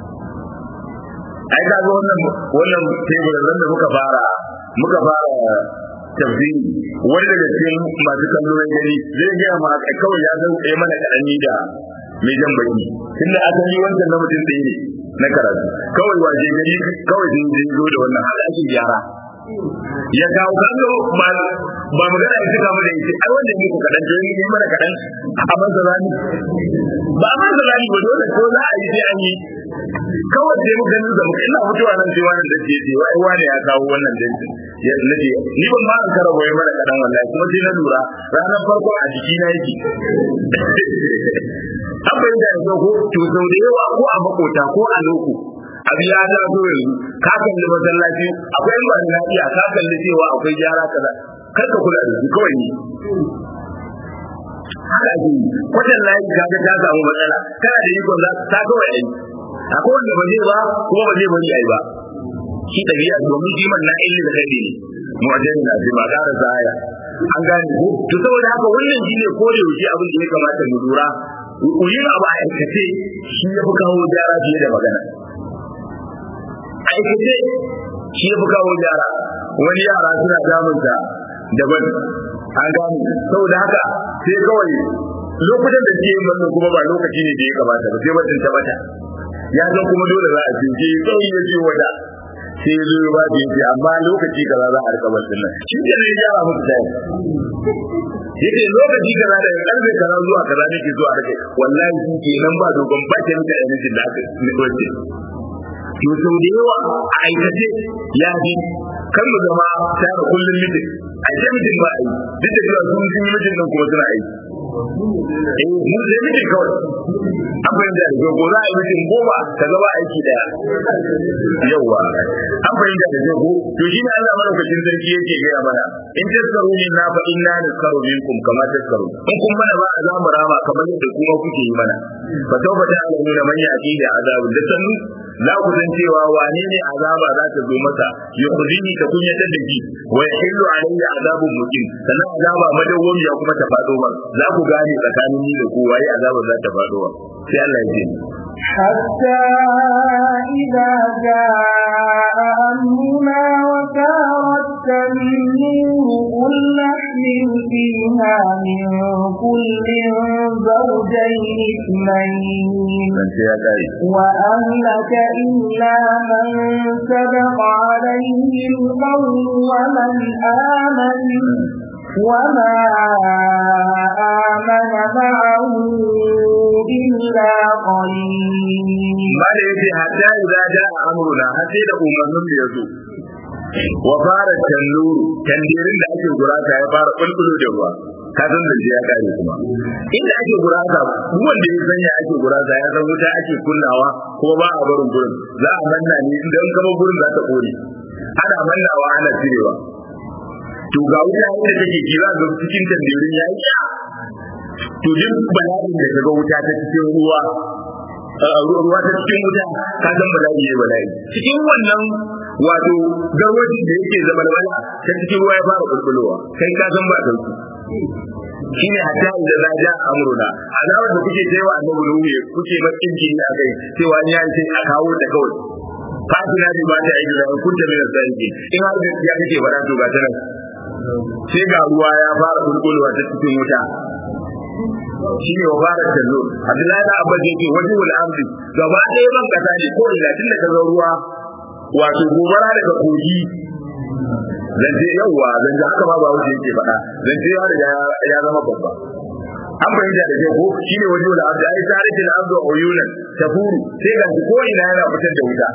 ai ka ga wannan wannan teburin da muka fara muka fara tafsiri wani daga cikin masu kallo na gari zai gaya ma kawai ya san tsaye mana kaɗani da mai jan baki tunda asali wancan na mutum ɗaya ne na karatu kawai waje gari kawai sun je zo da wannan haka ake gyara ya kawo kallo ba ba magana ya cika mana yace ai wanda muku kadan to yi mana kadan a masa zani ba a masa zani ba dole ko za a yi sai an yi kawai sai muka nuna muka ina mutuwa nan sai wannan da ke cewa ai wani ya kawo wannan dinkin ya nace ni ban ma an kara boye mana kadan wallahi kuma sai na lura ranar farko a jiki na yake abin da yanzu ko to sau da yawa ko a makota ko a loko abu ya da zo yanzu ka kalli masallaci akwai ba na iya ka kalli cewa akwai gyara kaza kar ka kula da su kawai ne haka ake yi wajen layi ka ga ta samu matsala kana da ikon za ta kawai ai akwai wanda ba zai ba kuma ba zai bari ai ba shi ɗabi'a domin jiman na ilmi da kai ne mu'ajjali na ce ba ƙara zaya an gane ko to saboda haka wannan shine ko da yaushe abin da ya kamata mu lura yin abu a aikace shi ya fi kawo gyara fiye da magana aikace shi ya fi kawo gyara wani yara suna damunta daban an gane saboda haka sai kawai lokutan da ke yin wannan kuma ba lokaci ne da ya kamata ba sai mutum ta bata ya san kuma dole za a cince kawai ya ce wata sai zo ya ba da yake amma lokaci kaza za a rika basin nan shi ke ne ya muku tayi yake lokaci kaza da karfe kaza zuwa kaza nake zuwa rike wallahi shi ke nan ba dogon ba ke muka energy da aka wace to sau da yawa a aikace ya fi kan mu zama tare kullum mitin a ce mitin ba a yi duk da cewa sun yi mitin nan kuma suna aiki eh mu da ne kawai an fahimta da ko za a yi mutum goma ka gaba aiki daya yawa an fahimta da ko to shi ne Allah madaukakin sarki yake gaya mana in taskaru min na fa inna naskaru minkum kama taskaru in kun mana ba za mu rama kamar yadda kuma kuke yi mana fa tauba ta alamu da man yaki da azabu da sanu za ku san cewa wane ne azaba za ta zo masa yukhzini ta kunyatar da shi wa yahillu alayhi azabun muqim sannan azaba madawwami ya kuma ta fado ba za ku gane tsakanin ni da ku waye azaba za ta fado ba sai Allah ya ce حتى إذا جاء أمرنا وكارت النور قل نحمل فيها من كل زوجين اثنين وأهلك إلا من سبق عليه القول ومن آمن وما آمن معه إلا قليل ما يجي حتى إذا جاء أمرنا حتى إذا أمرنا يزو وفار التنور تنديرين da ake gurata ya fara kulkulu da ruwa ka san da ya kare kuma inda ake gurata wanda ya sanya ake gurata ya san wuta ake kunnawa kuma ba a barin gurin za a manna ne idan kama gurin za ta kore ana mannawa ana cirewa to ga wuta inda take ji za ga cikin tandirin ya yi to duk bala'in da kaga wuta ta cikin ruwa ruwa ta cikin wuta ka san bala'i ne bala'i cikin wannan wato garwaji da yake zama wala ta cikin ruwa ya fara kulkulowa kai ka san ba sauki shine hatta idan za ja amruna azawar da kuke cewa annabi nuhu kuke bakin jini a kai cewa ni an sai a kawo ta kawai fatina bi ba ta yi da kun ta mina sarki in har gaskiya kake faɗa to ga ta nan sai ga ruwa ya fara kulkulowa ta cikin wuta shine wa fara tallo Abdullahi da Abba yake wajen wal amri gaba ɗaya ban kasa ne ko ina tun da kaga ruwa wato gobara daga kogi zance yawa zance haka ma ba wuce yake faɗa zance ya riga ya zama babba an fahimta da ke ko shine wajen wal amri ai tarihi al amri uyunan tafuru sai ga ko ina yana fitar da wuta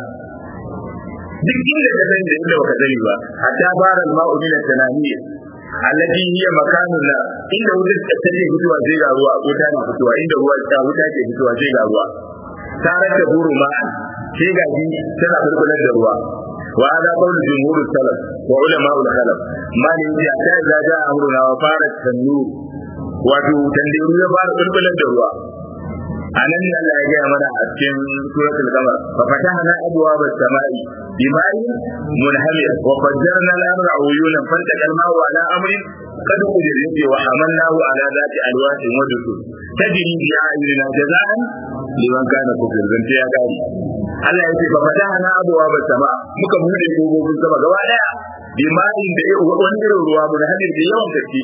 duk inda ka sani da inda baka sani ba hatta fara al-ma'u min at-tanamiyya allati hiya makanun la inda wutar take fitowa sai ga ruwa wuta na fitowa inda ruwa ta wuta ke fitowa sai ga ruwa tarar da buru ma sai ga ji tana bulbular da ruwa wa hada qawlu jumhur salaf wa ulama ul khalaf ma ne ya ta da da amruna wa fara tanur wato tandiru ya fara bulbular da ruwa anan ne Allah ya gaya mana a cikin suratul qamar fa fatahna abwaaba as-samai bima'in munhamir wa fajjarna al-arda uyunan faltaqa al-ma'u ala amrin qad qudira yace wa hamalnahu ala dhati alwahin wa dusur tajri bi a'yunina jazaan liman kana kufir zance ya kare Allah ya ce fa fatahna abwaaba as-sama muka bude kogogin sama gaba daya bima'in da wani irin ruwa munhamir da yawan gaske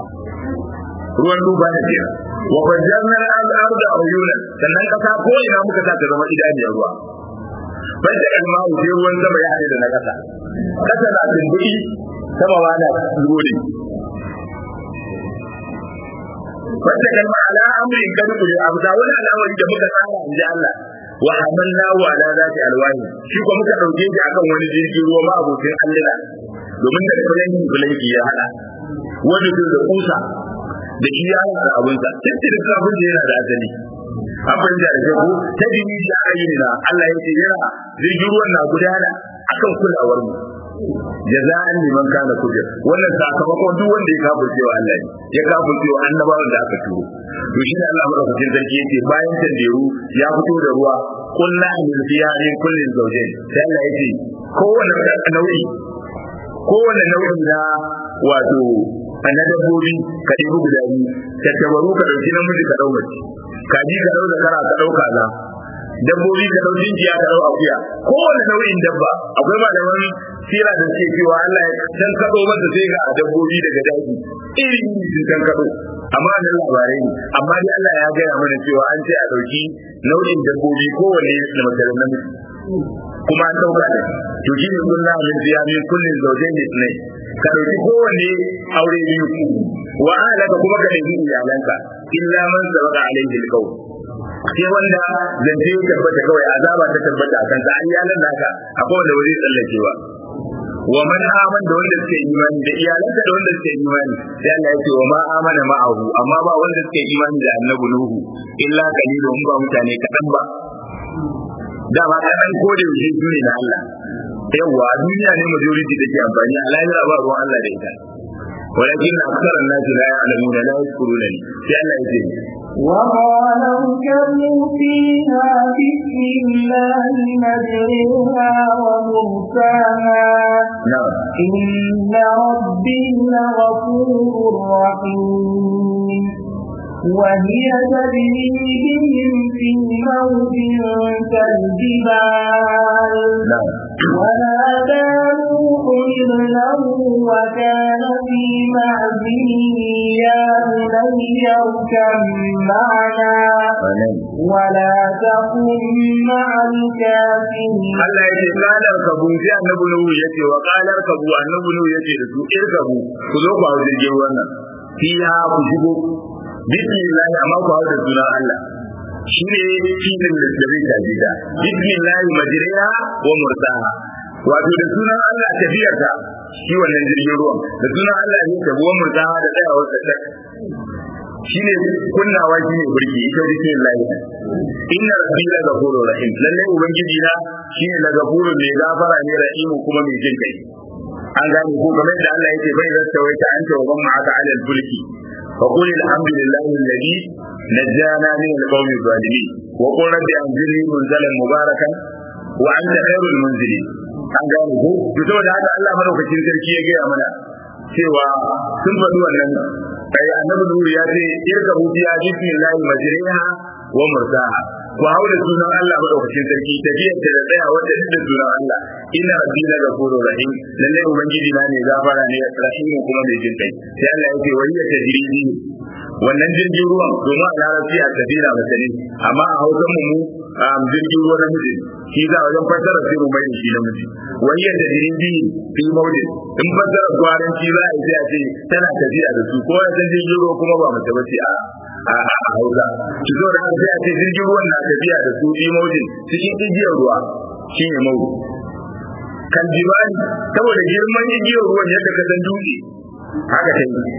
ruwan duba da ke wa fajjarna al-arda uyuna sannan kasa ko ina muka sa ta zama idaniyar ruwa bai da kalma sai ruwan sama ya haɗe da na kasa kasa na tumbuɗi sama ba na zuri wanda kalma ala amrin kan kuje abuda wani al'amari da muka tsara in ji Allah wa hamalnahu ala zati alwahi shi ko muka dauke shi akan wani jirgin ruwa ma abokin Allah domin da kullun bulanki ya hada wani da kusa da shi ya da abinsa tattalin abin da yana da asali abin da da ko ta dini da ayyuna Allah yake yana jirgin ruwan na gudana akan kulawar mu jaza'an liman kana kujir wannan sakamakon duk wanda ya kafirce wa Allah ya kafirce wa annabawan da aka turo to shi ne Allah madaukakin sarki yake bayan tanderu ya fito da ruwa kullu min fiha min kullin zawjayn sai Allah yake kowanne nau'i kowanne nau'i na wato a na dabbobi ka ɗebi guda biyu tattabaru ka ɗauki namiji ka ɗau mace kaji ka ɗau zakara ka ɗau kaza dabbobi ka ɗau jinjiya ka ɗau akuya kowane nau'in dabba akwai malaman sira da suke cewa Allah ya can kaɗo masa sai ga dabbobi daga daji iri sun can kaɗo amma nan labarai ne amma dai Allah ya gaya mana cewa an ce a ɗauki nau'in dabbobi kowane da mace da namiji kuma an ɗauka da to shi ne kullum min fiya min kullin zaujain ne ka ɗauki kowanne aure biyu wa ahlaka kuma ka ɗauki iyalanka illa man sabaka alaihi alqawl sai wanda zance ya tabbata kawai azaba ta tabbata a kanka an yalan naka akwai wanda wani tsallake ba wa man aman da wanda suke imani da iyalansa da wanda suke imani sai Allah ya ce wa ma amana ma'ahu amma ba wanda suke imani da annabi nuhu illa qalilun ba mutane kadan ba dama kadan ko da yaushe su ne na Allah yawa duniya ne majority da ke amfani a lahira ba ruwan Allah da ita ولكن أكثر الناس لا يعلمون لا يذكرون لي لأن يجب وقال اركبوا فيها بسم الله مجرها ومرساها نعم إن ربي لغفور رحيم وهي تجري بهم في موج كالجبال نعم ونادى نوح ابنه وكان في معزل يا بني اركب معنا آمين. ولا تكن مع الكافرين Allah ya ce kalar kabu sai annabi Nuhu ya ce wa kalar kabu annabi Nuhu ya ce da su irkabu ku zo ku hau jirgin ruwan nan fiha ku shigo bismillah amma ku hau da sunan Allah shi ne filin da zai tafi da bismillah majriha wa mursaha wato da sunan Allah tafiyar ta shi wannan jirgin ruwan da sunan Allah ne tafi wa mursaha da tsayawar ta tak shi ne kunnawa shi ne burki ita bismillah inna rabbi la ghafurur rahim lalle ubangiji na shine la ghafurur mai gafara ne rahimu kuma mai jin kai an gane ko kamar da Allah yake bai zasta wai ta anta wa man ma'aka ala al-fulki fa qul alhamdulillahi alladhi najjana min al-qawmi adh-dhalimin wa qul rabbi anzilni munzalan mubarakan wa anta khairul munzilin an gane ko to saboda haka Allah madaukakin sarki ya gaya mana cewa sun faɗi wannan ai annabi Nuhu ya ce irka budiya bismillahi majriha wa mursaha ku hau da sunan Allah madaukakin sarki tafiyar da da tsaya wanda duk da sunan Allah inna rabbi la ghafurur rahim lalle ubangiji na ne gafara ne rahim kuma mai jin kai sai Allah yake wayya tajridi wannan jirgin ruwan domin a larabci a tafira mace ne amma a hausan mu jirgin ruwa namiji shi za wajen fassara sai mu mai da shi namiji wayya tajridi fi mawdin in fassara gwaranci za a yi sai a ce tana tafiya da su ko ya san jirgin ruwa kuma ba mace bace a a hausa ki zo da haka sai a ce jirgin ruwan na tafiya da su fi mawdin cikin igiyar ruwa shine mawdin kan jibani saboda girman igiyar ruwan yadda ka san dutse haka ta yi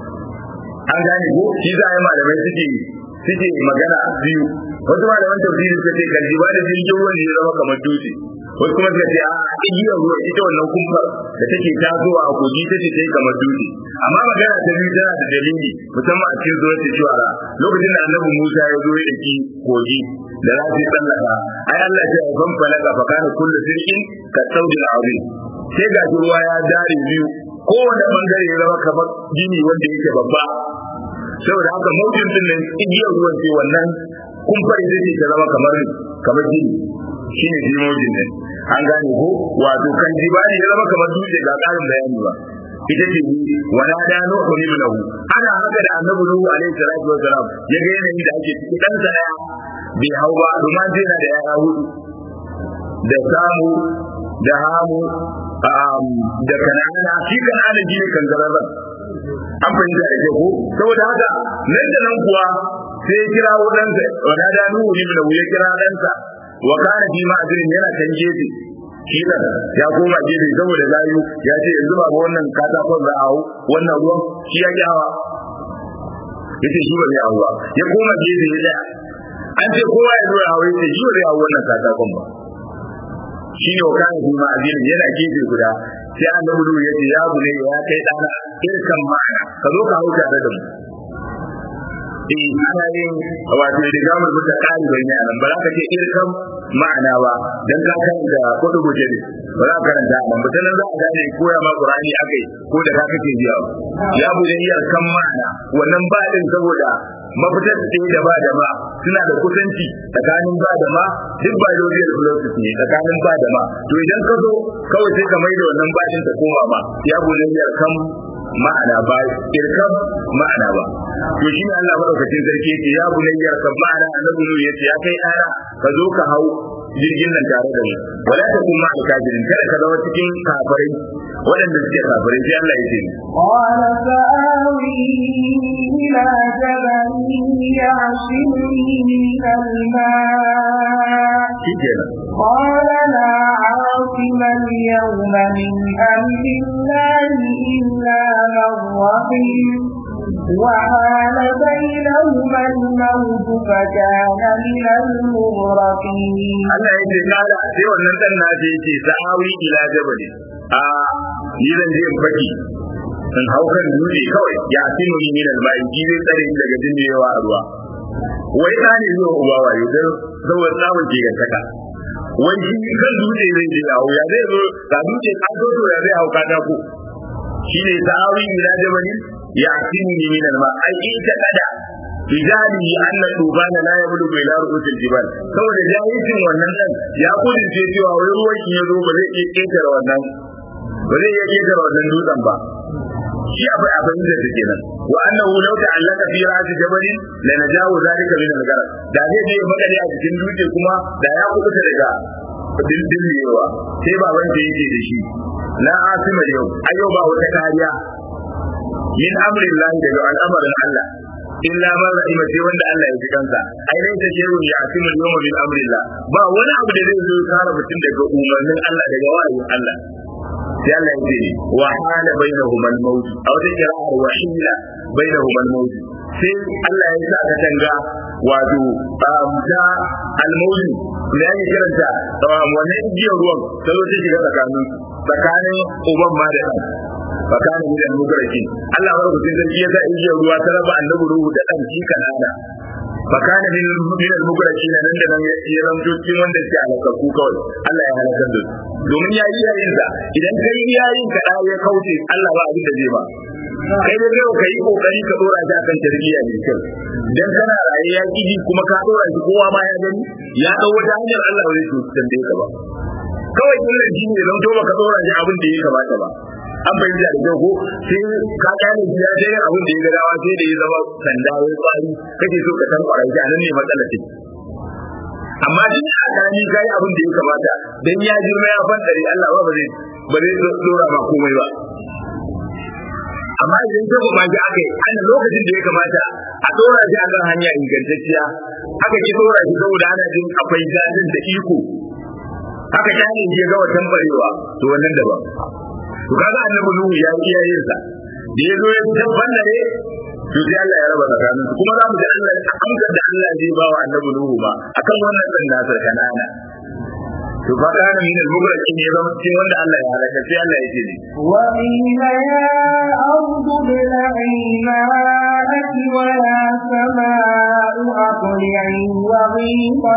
an gane ko shi za a yi malamai suke suke magana biyu wasu malaman tafsiri suka ce kan jibani jirgin ruwan ne ya zama kamar dutse wasu kuma suka ce a igiyar ruwa ita wannan kumfar da take tasowa a kogi ta ce tai kamar dutse amma magana ta biyu tana da dalili musamman a cikin zuwa shuara lokacin da annabi Musa ya zo ya daki kogi da za su tsallaka ai Allah ya ce ban falaka fa kana kullu sirkin ka saudil azim sai ga ruwa ya dare biyu kowane bangare ya zama kamar gini wanda yake babba saboda haka mawjin din nan igiyar ruwan ce wannan kumfar ita ce ta zama kamar kamar gini shine jimojin ne an gane ko wato kan jibali ya zama kamar dutse ga karin bayani ba ita ce wala da nuhu ibnahu ana haka da annabi nuhu alaihi salatu wa salam ya ga yanayin da ake ciki dan sa daya bai hau ba kuma zai na da yaya hudu da samu da hamu da kanana shi kanana shi ne kangararren an fahimta da ko saboda haka nan da nan kuwa sai ya kira wadansa wala da nuhu ibnahu ya kira ɗansa wa kana fi ma'azinin yana kan gefe shi da ya koma gefe saboda zayu ya ce yanzu ba wannan katakon za a hau wannan ruwan shi ya kyawa yace shi ba zai hau ba ya koma gefe ya tsaya an ce kowa ya zo ya hau yace shi ba zai hau wannan katakon ba shi ne wa kana fi ma'azinin yana gefe guda sai an dabu ya ce ya bune ya kai dana irkan ma'ana ka zo ka hau tare da mu eh ana yin wato da gamar mutu kari bai ne anan ba za ka ce irkan ma'ana ba dan ka karanta kudu guje ne ba za ka karanta anan ba sanan za ka gane koya ma qur'ani akai ko da ka kake biya ya bude iyar kan ma'ana wannan ba din saboda mafitar ce da ba da ma suna da kusanci tsakanin ba da ma duk biological philosophy ne tsakanin ba da ma to idan ka zo kawai sai ka maida wannan bashin ta koma ma ya bude iyar kan ma'ana ba irkam ma'ana ba to shi ne Allah madaukakin sarki yake ya bunayya ka ma'ana annabi ne yace ya kai dana ka zo ka hau jirgin nan tare da mu wala ta kuma alkafirin kada ka zama cikin kafirai waɗanda suke kafirai sai Allah ya ce قال فآوي إلى جبل يعصمني من الماء shi kenan قال لا عاصم اليوم من أمر الله إلا من رحم وحال بينهما الموت فكان من المغرقين Allah ya ce kala sai wannan dan na je ce sa'awi ila jabali a ni zan je in faki in hau kan dutse kawai ya sinu ni min albai ji zai tsare ni daga jinjewa a ruwa wai ta ne zuwa uba wayo dan saboda tsawon ke gantaka wai shi kan dutse zai je yawo ya zai zo ga dutse ka zo to ya zai hau katako shi ne sa'awi ila jabali ya sinu ni min albai ai ita kada bijali anna tubana la yablu ila ru'usil jibal saboda jahilcin wannan dan ya kudince cewa wai ruwan ya zo ba zai iya ketare wannan ba zai iya ketare wannan dutsen ba shi abai abin da take nan wa annahu law ta'allaka fi ra'si jabal la najawu zalika min al-gharq da zai je magani a cikin dutse kuma da ya kubuta daga dindinlewa sai ba wanda yake da shi la asima yau ayo ba wata kariya min amrin lahi daga al'amarin Allah illa man rahima sai wanda Allah ya ji kansa ai dai ta shehu ya asimu yawma min amrillah ba wani abu da zai zo kare mutum daga umarnin Allah daga wahayin Allah sai Allah ya ce wa hala bainahuma al-maut aw da qira'ar wa hila bainahuma al-maut sai Allah ya sa ka tanga wato da al-maut da yake kiranta wannan igiyar ruwan ta zo ta shiga tsakanin tsakanin uban ma da ɗan fakana min al-mugraki Allah bar ku sai ya sa injiya ruwa ta raba annabi ruhu da dan shi kanana fakana min min al-mugraki nan da nan ya ramto cikin wanda ke halakaku kawai Allah ya halakar da domin ya yi yayin sa idan kai yayin ka ya kauce Allah ba abin da zai ba kai da kai kai kokari ka dora shi akan tarbiyya mai kyau dan kana raye ya kiji kuma ka dora shi kowa ma ya gani ya dau wata hanyar Allah ba zai tambaye ka ba kawai kullum shi ne zan to baka dora shi abin da ya kamata ba an fahimta da kyau ko sai ka gane ya je yin abin da ya gadawa sai da ya zama sanda ya kwari kake so ka san kwarai shi nan ne matsalar take amma duk a gani kai abin da ya kamata dan ya girma ya fantare Allah ba zai ba zai dora ba komai ba amma idan ta ba ji aka yi ana lokacin da ya kamata a dora shi akan hanya ingantacciya aka ki dora shi saboda ana jin akwai jadin da iko aka kyale shi ya ga watan barewa to wannan daban to kaga annabi nuhu ya yi yayin sa da ya zo ya tabbata to sai Allah ya raba tsakanin kuma za mu ga Allah amsar da Allah zai ba wa annabi nuhu ba akan wannan dan nasar kanana to fa kana min al-mugraki ne zama cikin wanda Allah ya halaka sai Allah ya ce ne wa inna ya ardu bil'i ma'aki wa ya sama'u aqli'i wa ghiqa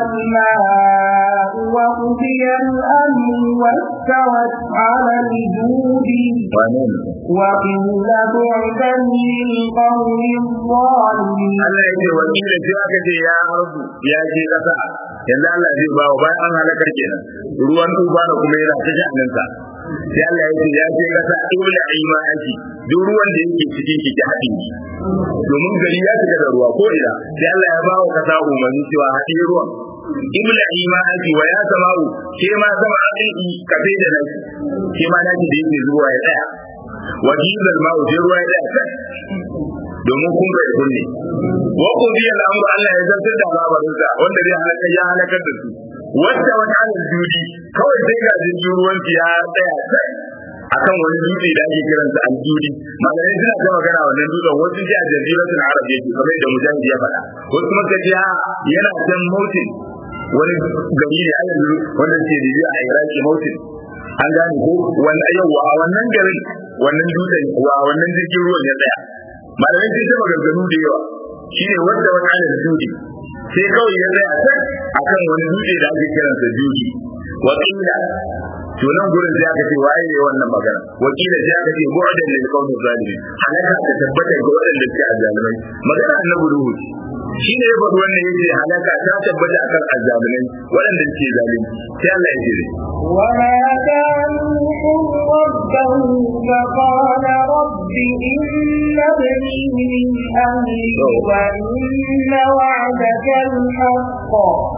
al-ma'u wa qudiya al-amru wa istawat 'ala al-judi wa qila bu'dan lil qawmi adh-dhalimin Allah ya ce wa kila sai aka ce ya ardu ya ce kasa yanzu Allah zai ba wa bayan an halakar kenan ruwan tufa da kuma yana ta sha'anin sa sai Allah ya ce ya ce kasa ibla ima aiki duk ruwan da yake cikin ki ki haɗin ki domin gari ya shiga da ruwa ko ina sai Allah ya ba wa kasa umarni cewa haɗe ruwan ibla ima aiki wa ya sama'u ke ma sama aiki kafe da naki ke ma naki da yake zuwa ya tsaya wa jizal ma'u sai ruwa ya tsaya domin kun bai kunne wa qudi al-amru Allah ya zartar da labarin sa wanda zai halaka ya halakar da su wanda wata alal judi kawai sai ga jirgin ruwan ya tsaya sai akan wani dutse da ake kiransa al-judi malamai suna ta magana wannan dutsen wasu ji a jaziratul arab yake kamar da mujahid ya faɗa wasu kuma kaji yana can mautin wani gari ne a yanzu wanda ke da a iraki mautin an gane ko wannan yau a wannan garin wannan dutsen wa wannan jirgin ruwan ya tsaya malamai sun taba garganu da yawa shine wanda wani alal judi sai kawai ya tsaya can akan wani dutse da ake kiransa judi wakila to nan gurin sai aka ce waye ne wannan magana wakila sai aka ce bu'dan lil qawmi zalimin halaka ta tabbata ga waɗanda suke azzalimai magana annabi ruhu shi ne ya faɗi wannan yace halaka ta tabbata akan azzalimai waɗanda suke zalunci sai Allah ya ce وما كان ربه فقال رب إن ابني من أهلي وإن وعدك الحق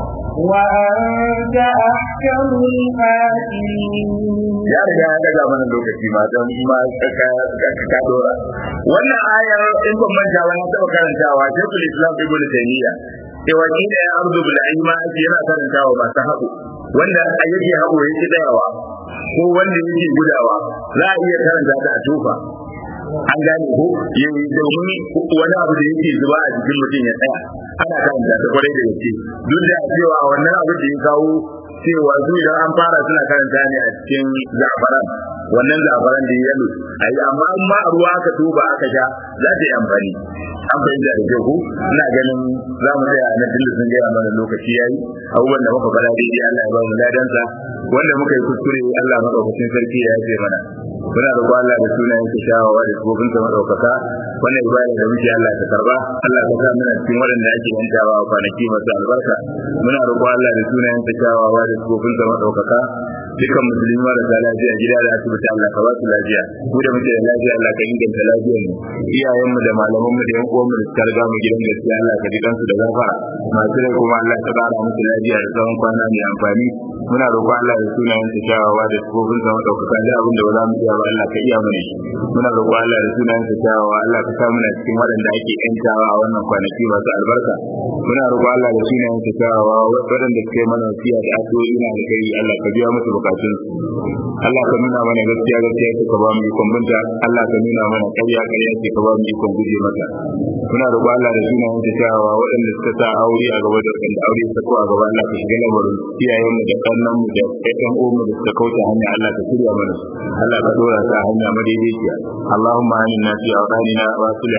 وأنت أحكم الحاكمين ya riga ya daga mana lokaci ma don ma ka dora wannan ayar in ban manta wani taɓa karantawa shekul islam ibn taymiya sai wakila ya arzu bil ilma ake yana karantawa masu haƙu wanda yake haƙo yake tsayawa ko wanda yake gudawa za a iya karanta ta a tofa an gane ko yayi domin wani abu da yake zuba a jikin mutum ya tsaya ana karanta ta kwarai da gaske duk da cewa wannan abu da ya kawo cewa su idan an fara suna karanta ne a cikin zafaran wannan zafaran da ya ayi amma in ma a ruwa aka tuba aka sha za ta yi amfani an fahimta da kyau ko ina ganin za mu tsaya na tunda sun gaya mana lokaci yayi abubuwan da muka faɗa daidai Allah ya ba mu ladansa wanda muka yi kuskure Allah madaukakin sarki ya yafe mana muna roƙo Allah da sunayen sa shawawa da sifofin sa madaukaka wannan ibada da muke Allah ta karba Allah ka sa muna cikin waɗanda ake yantawa a kwanaki masu albarka muna roƙo Allah da sunayen sa shawawa da sifofin sa madaukaka dukkan musulmi marasa lafiya gida da asibiti Allah ka ba su lafiya mu da muke da lafiya Allah ka inganta lafiyar mu iyayen mu da malaman mu da yan uwan mu da suka riga mu gidan gaskiya Allah ka ji kansu da gafara masu rai kuma Allah ka ƙara musu lafiya da tsawon kwana mai amfani muna roƙo Allah da sunayen sa shawawa da sifofin sa madaukaka da abin da ba za mu iya ba Allah ka iya mana shi muna roƙo Allah da sunayen sa shawawa Allah ka sa muna cikin waɗanda ake yantawa a wannan kwanaki masu albarka muna roƙo Allah da sunayen sa shawawa waɗanda suka yi mana wasiya da addu'o'i na da kai Allah ka biya musu bukatun Allah ka nuna mana gaskiya gaskiya ka ba mu ikon binta Allah ka nuna mana ƙarya ƙarya ce ka ba mu ikon guje mata muna roƙo Allah da sunayen sa shawawa waɗanda suka sa aure a gaba da waɗanda aure suka ko a gaba Allah ka shiga lamarin iyayen mu da kannan mu da ƴan uwan mu da suka kauce hanya Allah ka shirya mana Allah ka dora ta hanya madaidaiciya Allahumma aminna fi awqanina wa